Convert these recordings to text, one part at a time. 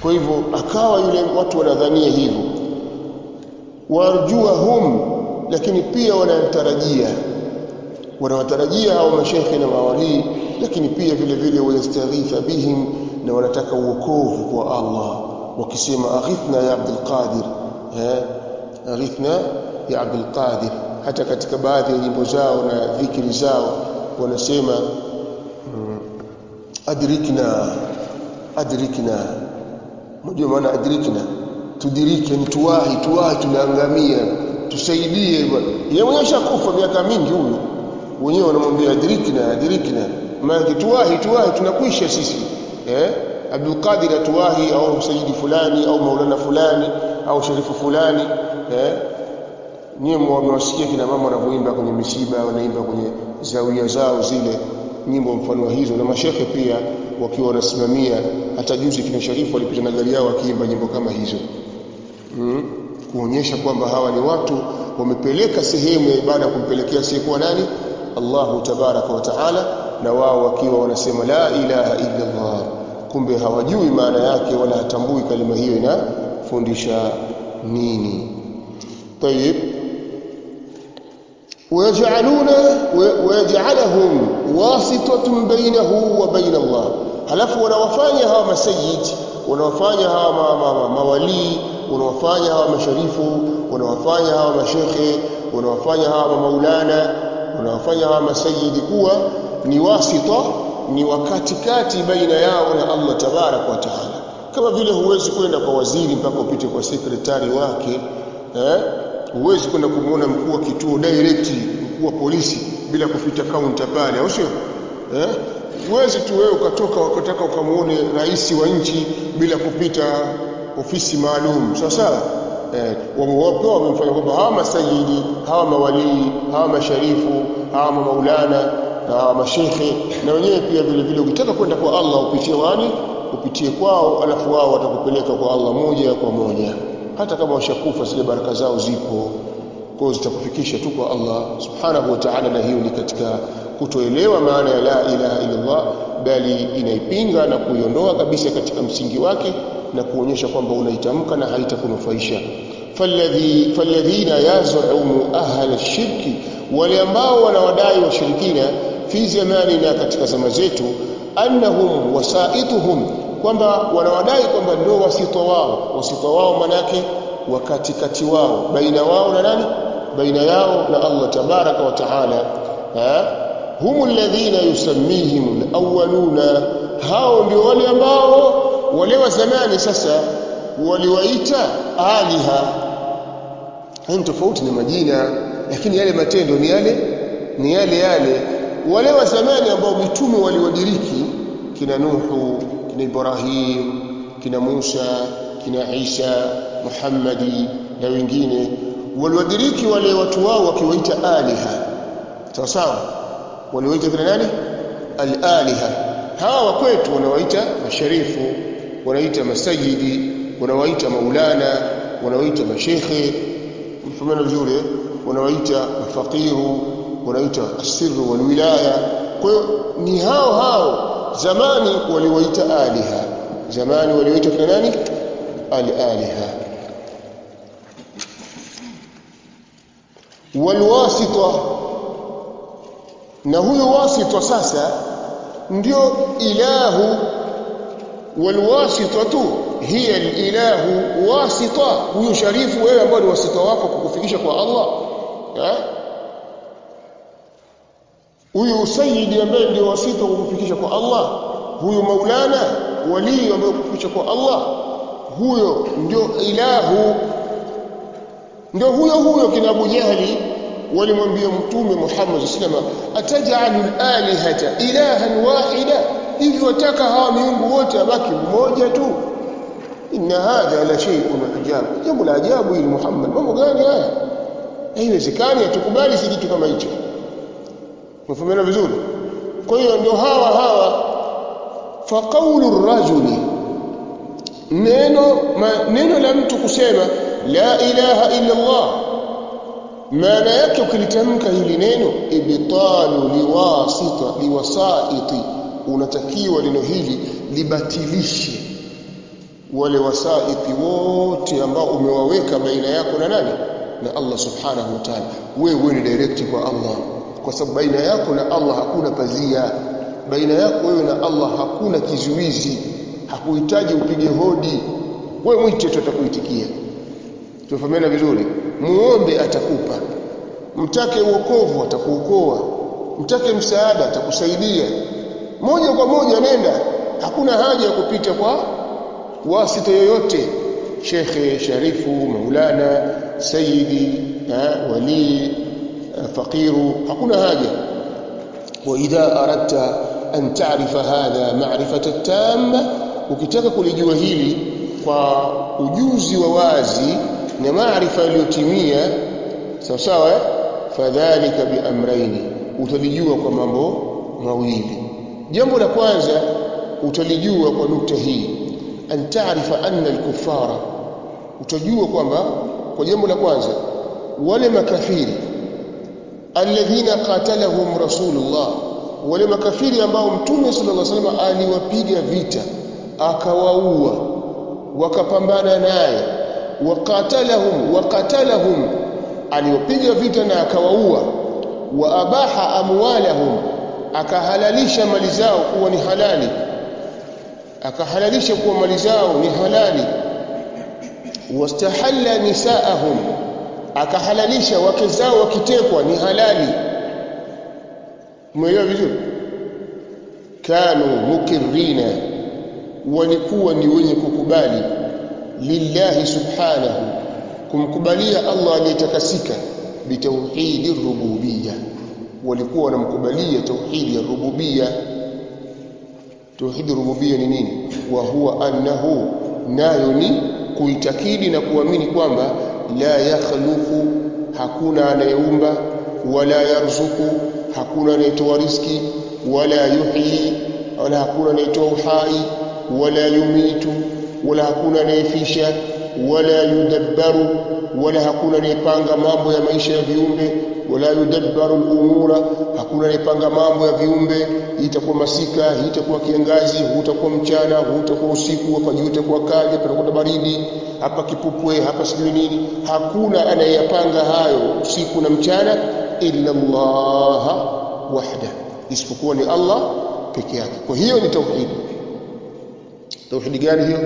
kwa hivyo akawa yule watu wanadhania hivyo warjuahum lakini pia wanatarajia wanawatarajia hao mashekhe na mawalii lakini pia vile vile wayastaghitha bihim na wanataka uokovu kwa Allah wakisema aghithna ya Abdul Qadir eh aghithna ya Abdul Qadir hata katika baadhi ya nyimbo zao na dhikri zao wanasema mm, adrikna adrikna mjua maana adrikna tudirike ni tuwahi tuwahi tunaangamia tusaidie bwana yeye mwenyewe shakufa miaka mingi huyo wenyewe wanamwambia adrikna adrikna maana tuwahi tuwahi tunakwisha sisi eh Abdul Qadir atuwahi au msajidi fulani au maulana fulani au sharifu fulani eh nyie mwasikia kina mama wanavyoimba kwenye misiba wanaimba kwenye zawia zao zile nyimbo mfano hizo na mashehe pia wakiwa wanasimamia hata juzi kina sharifu walipita na gari yao wakiimba nyimbo kama hizo mm. kuonyesha kwamba hawa ni watu wamepeleka sehemu ya ibada kumpelekea siyekuwa nani Allahu tabaraka wa taala na wao wakiwa wanasema la ilaha illa Allah kumbe hawajui maana yake wala hatambui kalima hiyo inafundisha nini طيب ويجعلون ويجعلهم واسطة بينه وبين الله halafu wanawafanya hawa masayid wanawafanya hawa ma, ma, ma, mawalii wanawafanya hawa masharifu wanawafanya hawa mashekhe wanawafanya hawa maulana wanawafanya hawa masayidi kuwa ni wasita ni wakatikati baina yao na Allah tabarak wa taala kama vile huwezi kwenda kwa waziri mpaka upite kwa sekretari wake eh huwezi kwenda kumuona mkuu wa kituo direct mkuu wa polisi bila kupita kaunta pale au sio eh huwezi tu wewe ukatoka ukataka ukamuone rais wa nchi bila kupita ofisi maalum sawa sawa eh wamewapewa wamemfanya kwamba hawa masajidi hawa mawalii hawa masharifu hawa maulana na hawa mashekhe na wenyewe pia vile vile ukitaka kwenda kwa Allah upitie wani upitie kwao alafu wao watakupeleka kwa Allah moja kwa moja hata kama washakufa zile baraka zao zipo kwa zitakufikisha tu kwa Allah subhanahu wa ta'ala na hiyo ni katika kutoelewa maana ya la ilaha illa Allah bali inaipinga na kuiondoa kabisa katika msingi wake na kuonyesha kwamba unaitamka na haitakunufaisha falladhi falladhina yaz'umu ahla shirki wale ambao wanawadai washirikina fi zamanina katika zama zetu annahum wasaituhum kwamba wanawadai kwamba ndio wasito wao wasito wao manake wakati kati wao baina wao na nani baina yao na Allah tabaraka wa taala humu alladhina yusammihim alawwaluna hao ndio wale ambao wale wa zamani sasa waliwaita aliha hayo tofauti na majina lakini yale matendo ni yale ni yale yale wale wa zamani ambao mitume waliwadiriki kina Nuhu kina Ibrahim kina Musa kina Isa Muhammadi na wengine waliwadiriki wale watu wao wakiwaita aliha sawa sawa waliwaita kina nani al-aliha hawa kwetu wanawaita masharifu wanaita masajidi wanawaita maulana wanawaita mashekhe mfumana vizuri wanawaita mafakiru wanaita asirru walwilaya kwa hiyo ni hao hao zamani waliwaita aliha zamani waliwaita kina nani al-aliha walwasita na huyo wasita sasa ndio ilahu walwasitatu hiya alilahu wasita huyo sharifu wewe ambao ni wasita wako kukufikisha kwa Allah eh huyu sayyidi ambaye ndio wasita kukufikisha kwa Allah huyu maulana wali ambaye kukufikisha kwa Allah huyo ndio ilahu ndio huyo huyo kina Abu Jahali walimwambia mtume Muhammad sallallahu atajalu alihata ilahan wahida hivi wataka hawa miungu wote abaki mmoja tu inna hadha la shay'un ajab jambo la ajabu hili Muhammad mambo gani haya haiwezekani atukubali si kitu kama hicho mfumena vizuri kwa hiyo ndio hawa hawa fa qawlu rajuli neno ma, neno la mtu kusema la ilaha illa Allah maana yake ukilitamka hili neno ibtalu liwasita liwasaiti unatakiwa neno hili libatilishe wale wasaiti wote ambao umewaweka baina yako na nani na Allah subhanahu wa ta'ala wewe ni direct kwa Allah kwa sababu baina yako na Allah hakuna pazia baina yako wewe na Allah hakuna kizuizi hakuhitaji upige hodi wewe mwite tu atakuitikia tufahamiana vizuri muombe atakupa mtake uokovu atakuokoa mtake msaada atakusaidia moja kwa moja nenda hakuna haja ya kupita kwa wasita yoyote shekhe sharifu maulana sayidi wali faqiru hakuna haja واذا اردت ان تعرف هذا معرفه تامه ukitaka kulijua hili kwa ujuzi wa wazi na maarifa yaliyotimia sawa sawa fadhalika biamraini utalijua kwa mambo mawili jambo la kwanza utalijua kwa nukta hii an taarifa anna al-kuffara utajua kwamba kwa jambo la kwanza wale makafiri alladhina qatalahum rasulullah wale makafiri ambao mtume sallallahu alaihi wasallam aliwapiga vita akawaua wakapambana naye waqatalahum waqatalahum aliwapiga vita na akawaua wa abaha amwalahum akahalalisha mali zao kuwa ni halali akahalalisha kuwa mali zao ni halali wastahalla nisaahum akahalalisha wake zao wakitekwa ni halali umeelewa vizuri kanu mukirrina walikuwa ni wenye kukubali lillahi subhanahu kumkubalia Allah aliyetakasika bitauhidi rububiyya walikuwa wanamkubalia tauhidi ya rububiyya tauhidi rububiyya ni nini wa huwa annahu nayo ni kuitakidi na kuamini kwamba la yakhluqu hakuna anayeumba wala yarzuku hakuna anayetoa riski wala yuhyi wala hakuna anayetoa uhai wala yumitu wala hakuna anayefisha wala yudabbaru wala hakuna anayepanga mambo ya maisha ya viumbe wala yudabbaru al-umura hakuna anayepanga mambo ya viumbe hii itakuwa masika hii itakuwa kiangazi huu utakuwa mchana huu utakuwa usiku hapa juu itakuwa kali hapa itakuwa baridi hapa kipupwe hapa sijui nini hakuna anayeyapanga hayo usiku na mchana illa Allah wahda isipokuwa ni Allah peke yake kwa hiyo ni tauhid tauhid gani hiyo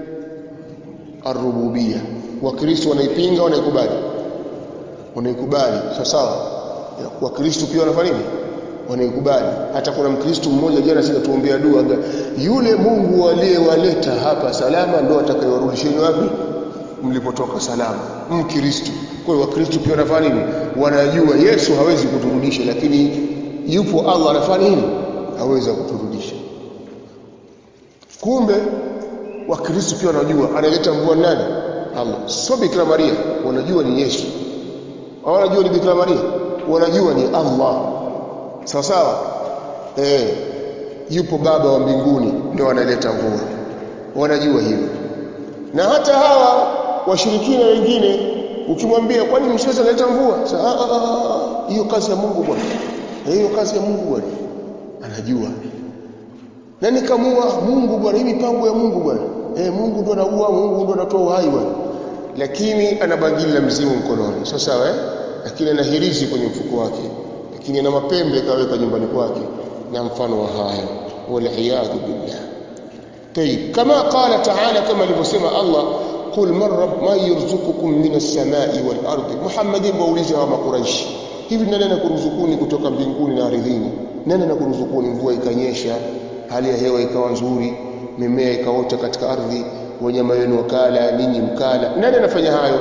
arububia wakristo wanaipinga wanaikubali wanaikubali sawa sawa wakristo pia wanafanya nini wanaikubali hata kuna mkristo mmoja jana sasa tuombea dua yule Mungu aliyewaleta hapa salama ndo atakayewarudisheni wapi mlipotoka salama mkristo kwa hiyo wakristo pia wanafanya nini wanajua Yesu hawezi kuturudisha lakini yupo Allah anafanya nini hawezi kuturudisha kumbe wakristo pia wanajua analeta mvua nani Allah sio Bikira Maria wanajua ni Yesu wanajua ni Bikira Maria wanajua ni Allah sawa sawa eh yupo baba wa mbinguni ndio analeta mvua wanajua hivyo na hata hawa washirikina wengine ukimwambia kwani msiweza kuleta mvua hiyo kazi ya Mungu bwana hiyo kazi ya Mungu bwana anajua na nikamua Mungu bwana hii mipango ya Mungu bwana eh Mungu ndo anaua Mungu ndo anatoa uhai bwana lakini ana bangili la mzimu mkononi sawa sawa eh lakini ana hirizi kwenye mfuko wake lakini ana mapembe kaweka nyumbani kwake na mfano wa haya waliyadhu billah طيب كما قال تعالى كما alivyosema Allah قل من رب ما يرزقكم من السماء والارض محمد wauliza wa makuraishi hivi nani anakuruzukuni kutoka mbinguni na ardhini nani anakuruzukuni mvua ikanyesha hali ya hewa ikawa nzuri mimea ikaota katika ardhi wanyama wenu wakala ninyi mkala nani anafanya hayo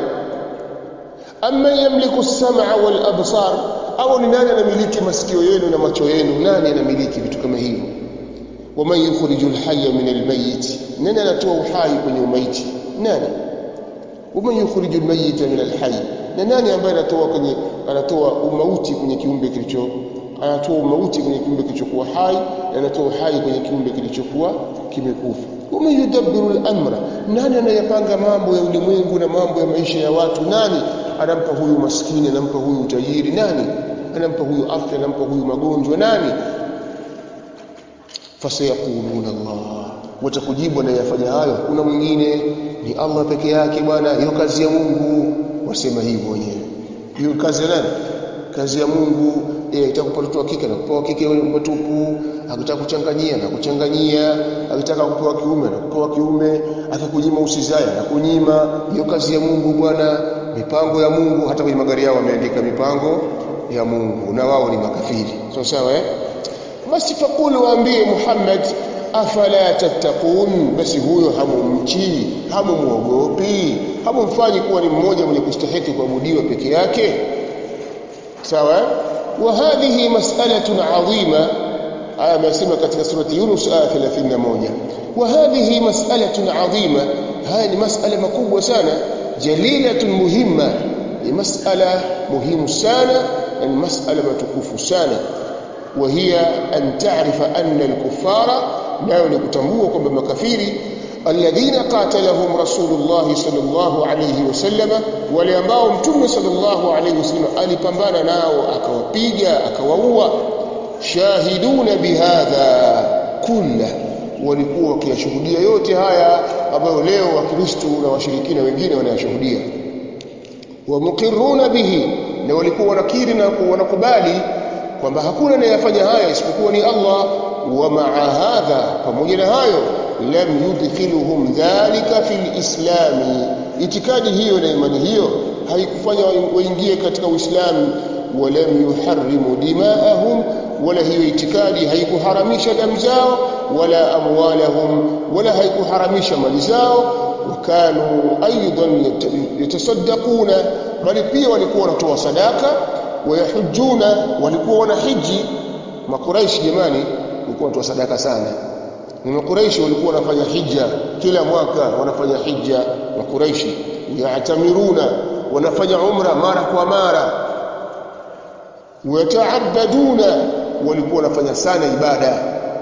amma yamliku as-sam'a wal absar au ni nani anamiliki masikio yenu na macho yenu nani anamiliki vitu kama hivyo waman yukhrijul hayya min al-mayyit nani anatoa uhai kwenye umaiti nani waman yukhrijul mayyita min al-hayy na nani ambaye anatoa kwenye anatoa umauti kwenye kiumbe kilicho anatoa umauti kwenye kiumbe kilichokuwa hai na anatoa uhai kwenye kiumbe kilichokuwa kimekufa wama yudabbiru al-amra nani anayapanga mambo ya ulimwengu na mambo ya maisha ya watu nani anampa huyu maskini anampa huyu utajiri nani anampa huyu afya anampa huyu magonjwa nani fasayaquluna Allah watakujibu anayefanya hayo kuna mwingine ni Allah peke yake bwana hiyo kazi ya Mungu wasema hivyo wenyewe hiyo kazi ya nani kazi ya Mungu eh itakupa mtoto wa kike na kupewa kike wewe mtupu akitaka kuchanganyia na kuchanganyia akitaka kupewa kiume na kupewa kiume akikunyima usizaya na kunyima hiyo kazi ya Mungu bwana mipango ya Mungu hata kwenye magari yao wameandika mipango ya Mungu na wao ni makafiri sawa sawa eh basi fakulu waambie Muhammad afala tattaqun basi huyo hamumchi hamumuogopi hamumfanyi kuwa ni mmoja mwenye kustahiki kuabudiwa peke yake sawa wa hadhihi mas'alatun 'azima aya amesema katika surati Yunus aya 31 wa hadhihi mas'alatun 'azima haya ni mas'ala makubwa sana jalilatun muhimma ni mas'ala muhimu sana na ni mas'ala matukufu sana وهي أن تعرف أن الكفار nao ni kutambua kwamba makafiri alladhina qatalahum rasulullah sallallahu alayhi wasallam wale ambao mtume sallallahu alayhi wasallam alipambana nao akawapiga akawaua shahiduna bihadha kulla walikuwa wakiyashuhudia yote haya ambayo leo wakristo na washirikina wengine wanayashuhudia wa muqirruna bihi na walikuwa wanakiri na wanakubali kwamba hakuna anayefanya haya isipokuwa ni Allah wa maa hadha pamoja na hayo lam yudkhiluhum dhalika fil islami itikadi hiyo na imani hiyo haikufanya waingie katika uislamu walam yuharrimu dimaahum wala hiyo itikadi haikuharamisha damu zao wala amwalahum wala haikuharamisha mali zao wakanu aidan yatasaddaquna bali pia walikuwa wanatoa sadaka wayahujuna walikuwa wanahiji makuraishi jamani walikuwa wanatoa sadaka sana ni makuraishi walikuwa wanafanya hija kila mwaka wanafanya hija makuraishi yatamiruna wanafanya umra mara kwa mara wataabaduna walikuwa wanafanya sana ibada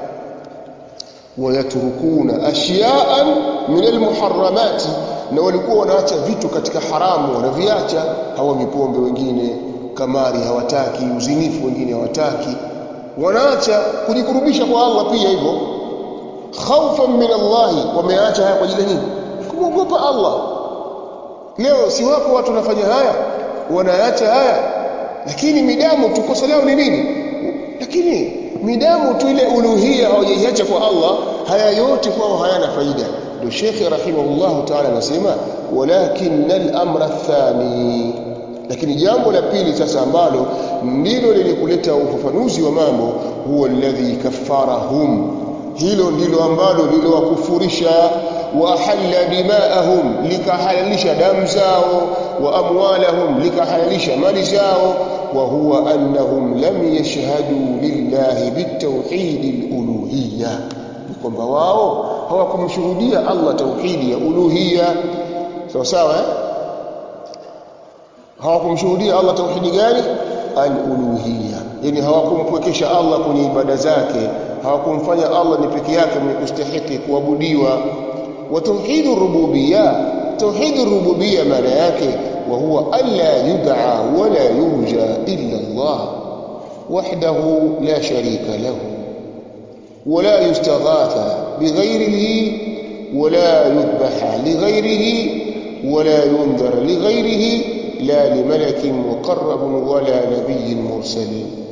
wayatrukuna ashyaan min almuharramati na walikuwa wanaacha vitu katika haramu wanaviacha hawa mipombe wengine kamari hawataki uzinifu wengine hawataki wanaacha kujikurubisha kwa Allah pia hivyo khaufan min Allah wameacha haya kwa ajili ya nini kumwogopa Allah leo si wapo watu wanafanya haya wanaacha haya lakini midamu tu kosa lao ni nini lakini midamu tu ile uluhia hawajaiacha kwa Allah haya yote kwao hayana faida ndio Sheikh rahimahullah ta'ala anasema walakin al-amra athani lakini jambo la pili sasa ambalo ndilo lilikuleta ufafanuzi wa mambo huwa alladhi kaffarahum hilo ndilo ambalo liliwakufurisha wa ahalla dimaahum likahalalisha damu zao wa amwalahum likahalalisha mali zao wa huwa annahum lam yashhadu lillahi bitawhid aluluhiyya ni kwamba wao hawakumshuhudia Allah tauhidi ya uluhiyya sawa sawa eh? hawakumshuhudia Allah tauhidi gani al-uluhiyya yani hawakumpwekesha Allah kwenye ibada zake hawakumfanya Allah ni peke yake mwenye kustahiki kuabudiwa wa tauhidur rububiyya tauhidur rububiyya maana yake wa huwa alla yud'a wala yurja illa Allah wahdahu la sharika lahu ولا يستغاث بغيره ولا يذبح لغيره ولا ينذر لغيره لا لملك مقرب ولا نبي مرسل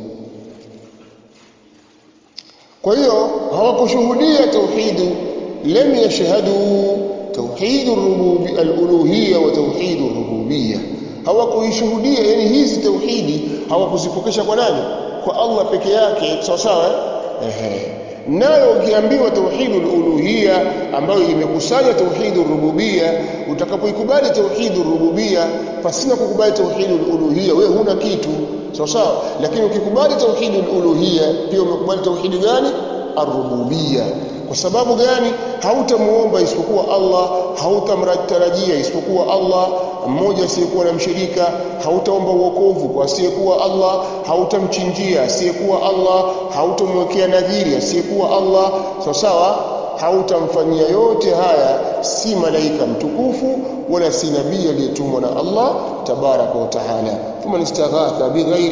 kwa hiyo hawakushuhudia tauhid lam yashhadu tauhid ar-rububiyya al-uluhiyya wa tauhid ar-rububiyya hawakuishuhudia yani hizi tauhidi hawakuzipokesha kwa nani kwa Allah peke yake sawa sawa ehe nayo ukiambiwa tauhidul uluhiyya ambayo imekusanya tauhidul rububiyya utakapoikubali tauhidul rububiyya pasina kukubali tauhidul uluhiyya wewe huna kitu sawa sawa lakini ukikubali tauhidul uluhiyya pia umekubali tauhidi gani arububiyya kwa sababu gani hautamuomba isipokuwa Allah hautamtarajia isipokuwa Allah mmoja asiyekuwa na mshirika hautaomba uokovu kwa asiyekuwa Allah hautamchinjia asiyekuwa Allah hautamwekea nadhiri asiyekuwa Allah sawa sawa hautamfanyia yote haya si malaika mtukufu wala si nabii aliyetumwa na Allah tabaraka wa taala thumma istaghatha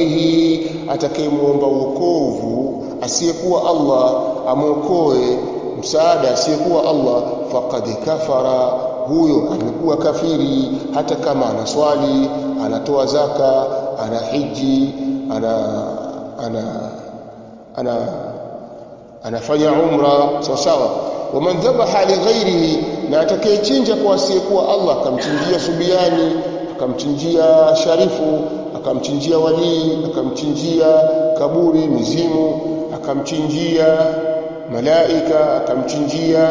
bighairihi atakayemuomba uokovu asiyekuwa Allah amwokoe msaada asiyekuwa Allah faqad kafara huyo amekuwa kafiri hata kama anaswali anatoa zaka ana hiji ana ana ana anafanya umra sawa sawa waman dhabaha li ghairihi na atakayechinja kwa asiyekuwa Allah akamchinjia subiani akamchinjia sharifu akamchinjia walii akamchinjia kaburi mizimu akamchinjia malaika akamchinjia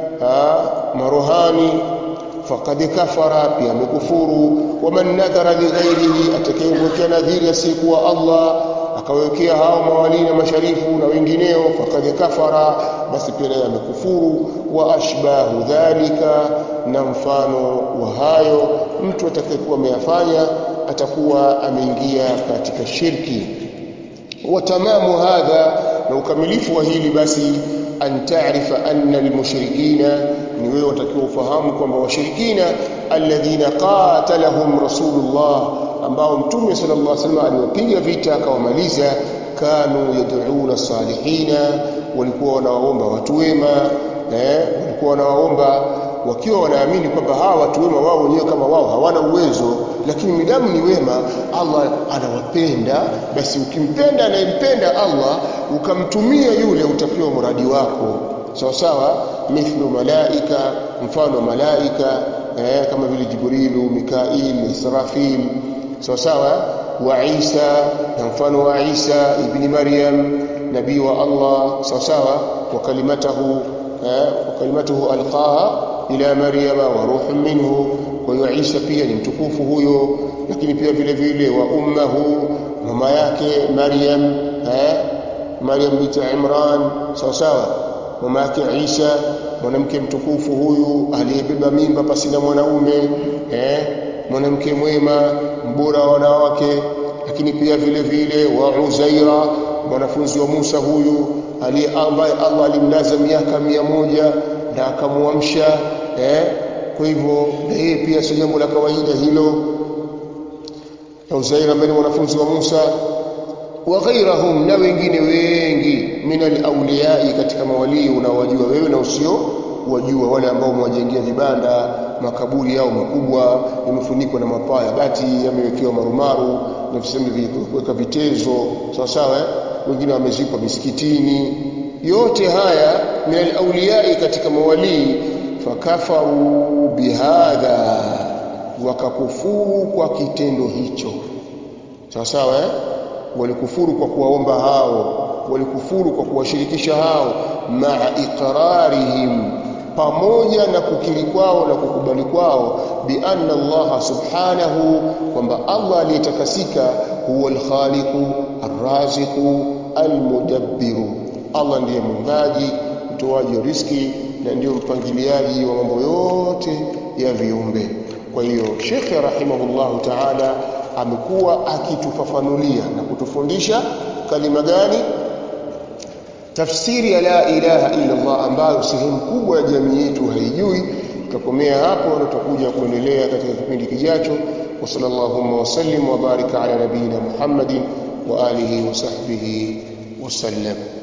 maruhani faqad kafara pia amekufuru waman nadhara li ghairihi atakayemwekea nadhiri asiyekuwa Allah akawekea hao mawali na masharifu na wengineo faqad kafara basi pia naye amekufuru wa ashbahu dhalika na mfano wa hayo mtu atakayekuwa ameyafanya atakuwa ameingia katika shirki wa tamamu hadha na ukamilifu wa hili basi an taarifa anna almushrikina ni wewe watakiwa ufahamu kwamba washirikina alladhina qatalahum rasulullah ambao mtume sallallahu alaihi wasallam aliwapiga vita akawamaliza kanu yad'una salihina walikuwa wanawaomba watu wema eh walikuwa wanawaomba wakiwa wanaamini kwamba hawa watu wema wao wenyewe kama wao hawana uwezo lakini midamu ni wema Allah anawapenda basi ukimpenda anayempenda Allah ukamtumia yule utapewa muradi wako sawa sawa mithlu malaika mfano malaika eh, kama vile Jibrilu Mikail Israfil sawa sawa wa Isa na mfano wa Isa ibn Maryam nabii wa Allah sawa sawa wa kalimatahu eh, wa kalimatuhu alqaha ila Maryama wa ruhun minhu kwa hiyo Isa pia ni mtukufu huyo lakini pia vile vile wa ummahu mama yake Maryam eh Maryam binti Imran sawa sawa mama yake Isa mwanamke mtukufu huyu aliyebeba mimba pasina mwanaume eh mwanamke mwema mbora wa wanawake lakini pia vile vile wa Uzaira mwanafunzi wa Musa huyu aliye ambaye Allah alimlaza miaka mia moja na akamuamsha eh kwa hivyo na yeye pia si jambo la kawaida hilo Uzaira ambaye ni mwanafunzi wa Musa wa ghairahum na wengine wengi min alawliyai katika mawalii unaowajua wewe na usio wajua wale ambao mwajengea vibanda makaburi yao makubwa yamefunikwa na mapaa bati yamewekewa marumaru na viseme kuweka vitezo sawa sawa eh? wengine wamezikwa misikitini yote haya min alawliyai katika mawalii fakafaru bihadha wakakufuru kwa kitendo hicho sawa sawa eh? walikufuru kwa kuwaomba hao walikufuru kwa kuwashirikisha hao maa iqrarihim pamoja na kukiri kwao na kukubali kwao bi anna Allah subhanahu kwamba Allah aliyetakasika huwa al-khaliqu ar-raziqu al-mudabbiru Allah ndiye muumbaji mtoaji wa riski na ndio mpangiliaji wa mambo yote ya viumbe kwa hiyo Sheikh rahimahullahu ta'ala amekuwa akitufafanulia na kutufundisha kalima gani tafsiri ya la ilaha illa Allah ambayo sehemu kubwa ya jamii yetu haijui tutakomea hapo na tutakuja kuendelea katika kipindi kijacho wa sallallahu wa sallim wa baraka ala nabina Muhammadin wa alihi wa sahbihi wasallam